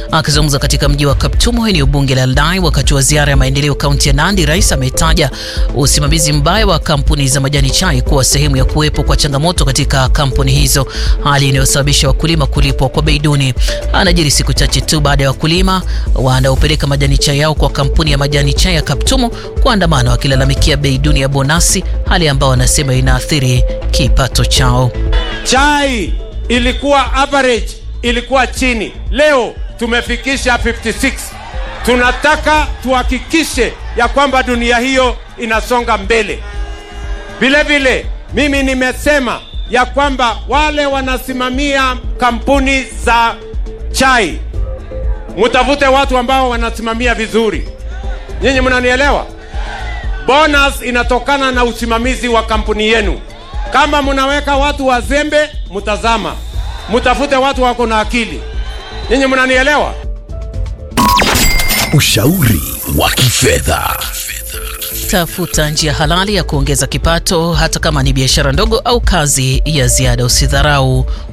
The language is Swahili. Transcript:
Akizungumza katika mji wa Kaptumo, eneo bunge la Aldai, wakati wa ziara ya maendeleo kaunti ya Nandi, rais ametaja usimamizi mbaya wa kampuni za majani chai kuwa sehemu ya kuwepo kwa changamoto katika kampuni hizo, hali inayosababisha wakulima kulipwa kwa bei duni. Anajiri siku chache tu baada ya wakulima wanaopeleka majani chai yao kwa kampuni ya majani chai ya Kaptumo kuandamana wakilalamikia bei duni ya bonasi, hali ambayo wanasema inaathiri kipato chao. Chai ilikuwa average, ilikuwa chini, leo tumefikisha 56. Tunataka tuhakikishe ya kwamba dunia hiyo inasonga mbele. Vile vile mimi nimesema ya kwamba wale wanasimamia kampuni za chai, mutafute watu ambao wanasimamia vizuri. Nyinyi mnanielewa? Bonus inatokana na usimamizi wa kampuni yenu. Kama mnaweka watu wazembe, mtazama, mtafute watu wako na akili. Nyinyi mnanielewa? Ushauri wa kifedha. Tafuta njia halali ya kuongeza kipato, hata kama ni biashara ndogo au kazi ya ziada. Usidharau